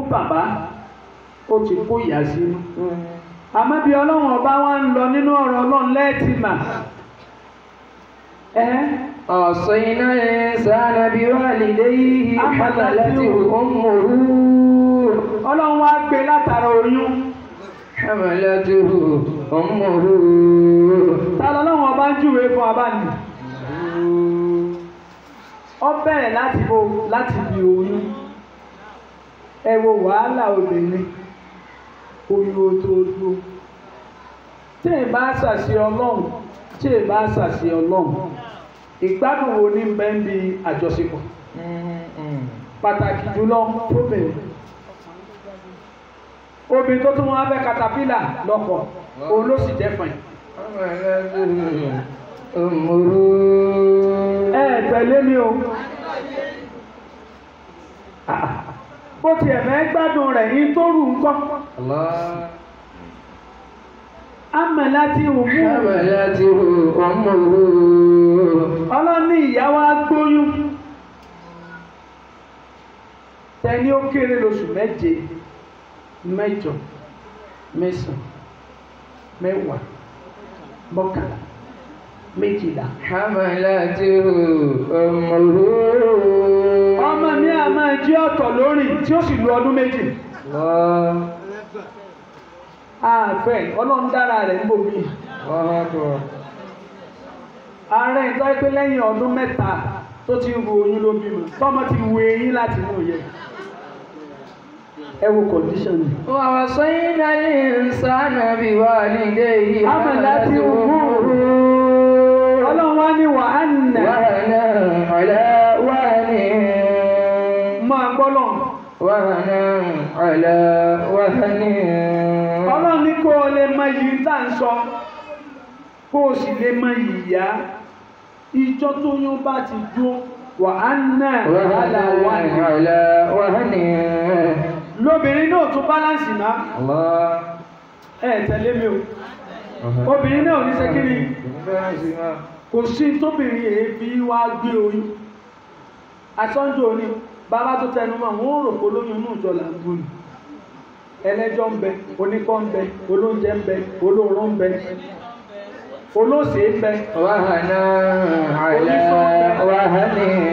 bàbá ó ti kó ìyá sínú àmọ́ bí ọlọ́run ọba wa ń lọ nínú ọ̀rọ̀ ọlọ́run lẹ́ẹ̀tì mà ẹ́ وصينا الإنسان بوالديه حملته أمه ọlọ́run wá gbé látara oyún حملته أمه ta lọ́lọ́run ọba ń júwe fún abáni ó bẹ̀rẹ̀ láti bo láti bí oyún ẹ wo wàhálà obìnrin oyún ó tó dúró tí ì bá ṣàṣì ọlọ́run tí ì bá ṣàṣì ọlọ́run ìgbádùn wo ní bẹ́ẹ̀ ń bi àjọṣepọ̀ pàtàkì jùlọ fóbìnrin obìnrin tó tún wọn abẹ́ katapila lọ́kọ̀ òun ló sì jẹ́ fún ẹ̀. حملته أمه ẹ tẹ̀lé mi o bó tiẹ̀ fẹ́ gbádùn rẹ̀ ní tó rù ń kọ́ الله àmọ́ láti òmù حملته أمه ọlọ́ní ìyá wa gbóyún tẹni ó kéré lóṣù méje mẹ́jọ mẹ́sàn mẹ́wàá mọ́kànlá méjìlá. حملته أمه ọmọ mi à máa jí ọ̀tọ̀ lórí tí ó sì lu ọdún méjì. الله àfẹ́ ọlọ́run dára rẹ̀ ń bò mí. الله أكبر ààrẹ ìtọ́ pé lẹ́yìn ọdún mẹ́ta tó ti ru oyún ló bímọ tọ́mọ ti wu eyín láti inú yẹ. ẹ wo condition yìí. ووصينا الإنسان بوالديه حملته أمه ọlọ́run wá ní wàhánà وهنا على وهن máa gbọ́lọ̀. وهنا على وهن ọlọ́run ní kó o lè mọ iyì tá à ń sọ kó o sì lè mọ ìyá ìjọ tó yún bá ti dúró wàhánà وهنا àlàwà على وهن lóbìnrin náà tún báláǹsì náà الله ẹ tẹ̀lé mi o obìnrin náà ò ní sẹ́kìrì kò sí tóbìnrin èébí wá gbé oyún asọ́njọ́ òní bàbá tó tẹnu mọ́ wọn ò rò pé olóyún inú ìjọ là ń bú ni ẹlẹ́jọ́ ń bẹ oníkọ́ ń bẹ olóúnjẹ ń bẹ olóorun ń bẹ olóòsè ń bẹ وهنا على وهن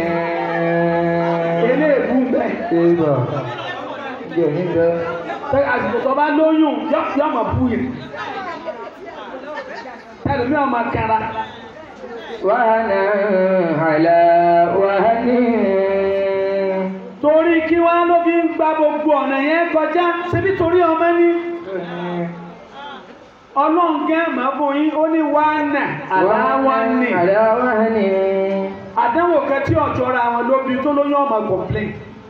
eléèbú ń bẹ Eba. Jẹ̀nìjẹ́. tẹ àsìkò tó bá lóyún yọ yọ máa bú yẹn ẹlòmíì ọmọ kẹra وهنا على وهن torí kí wá ló fi ń gba gbogbo ọ̀nà yẹn kọjá ṣebí torí ọmọ ní ọlọ́run gẹ́ẹ̀mọ́ fún yín ó ní wánà aláwọ̀ ní على وهن àdánwò kan tí ọ̀jọ́ ra wọn ló bí tó lóyún ọmọ complain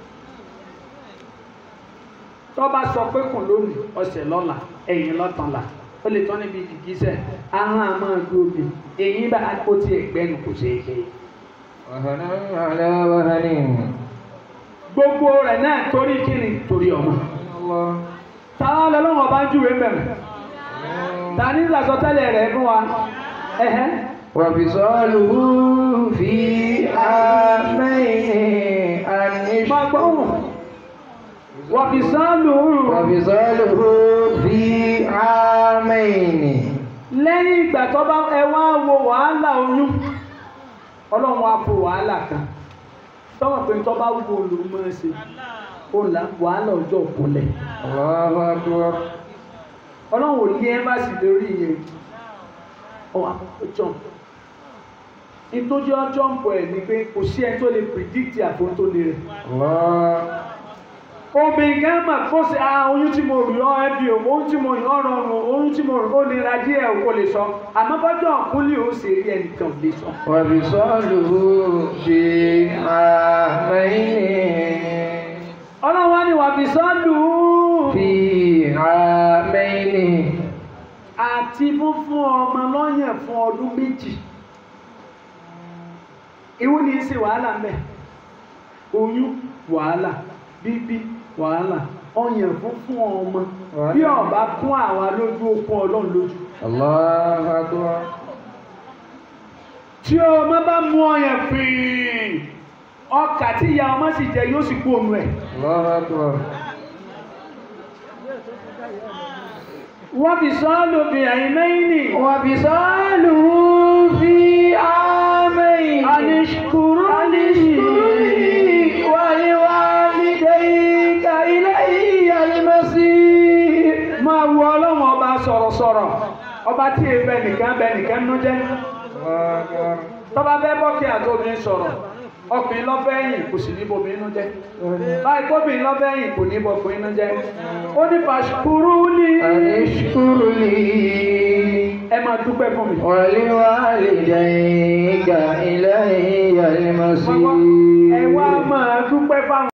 tó bá sọ pé kùn lónìí ọ̀sẹ̀ lọ́la ẹ̀yìn lọ́tànla ó lè tán níbi gìgísẹ̀ ahọ́n àmọ́ gbòógì èyí bá ó ti ẹ̀gbẹ́nu kò ṣeé ṣe. وهنا على وهن gbogbo rẹ̀ náà torí kíni torí ọmọ الله táwọn lọ́lọ́wọ́ bá ń júwe mẹ́rin tani ń sàsọtẹ́lẹ̀ rẹ̀ fún wa ẹ̀hẹ́ وفصاله في عامين أن máa gbọ́ wọn wọ́n fi sáàlù وفصاله في عامين lẹ́yìn ìgbà tó bá ẹ wá wo wàhálà oyún ọlọ́run wa fò wàhálà kan tọ́wọ́ pé tó bá wù olùmọ̀ ẹ́ ṣe ó là wàhálà ọjọ́ òkúlẹ̀ الله أكبر ọlọ́run ò ní ẹ́mbàsì lórí yẹn ọwọ́ àkọ́kọ́ jump nítorí ọjọ́ ń bọ̀ ẹ̀ ni pé kò sí ẹni tó lè predict àfótóni rẹ̀ الله obìnrin kan mà kó sí ah oyún tí mo rí ọ ẹbí o oyún tí mo rí ọ rọrùn oyún tí mo rí ó nira díẹ̀ o kò lè sọ àmọ́ bọ́jọ́ ọ̀kúnlé ó ṣe rí ẹnìkan ò lè sọ. وفصاله في عامين ọlọ́run wá ní wà fi sọ́ọ̀lù في عامين àti fúnfún ọmọ lọ́yàn fún ọdún méjì ìwú ni í ṣe wàhálà mẹ́ oyún wàhálà bíbí wàhálà ọyàn fúnfún ọmọ bí ọba kún àwa lójú okun ọlọ́run lójú الله أكبر tí ọmọ bá mú ọyàn fìín ọkà tí ìyá ọmọ sì jẹ yóò sì kú òun ẹ̀ الله أكبر wọ́n fi sọ́ọ́lù bí ẹ̀yìn mẹ́yìn nì. وفصاله في عامين Anishkuru أنشكر ولوالديك إلي المصير Máa wo ọlọ́run ọba sọ̀rọ̀sọ̀rọ̀. Ọba tí èèbẹ nìkan bẹ nìkan nú jẹ́. Tọ́ba fẹ́ bọ́kì àti obìnrin sọ̀rọ̀. Ọkùnrin lọ́fẹ́ yìn kò sì ní bomi inú jẹ́. Báyìí kóbìnrin lọ́fẹ́ yìn kò ní bọkùnrin inú jẹ́. Ó ní fàṣkúrú ní. أنشكر لي Ẹ máa dúpẹ́ fún mi. ولوالديك إلي Ẹ wá المصير máa dúpẹ́ fáwọn.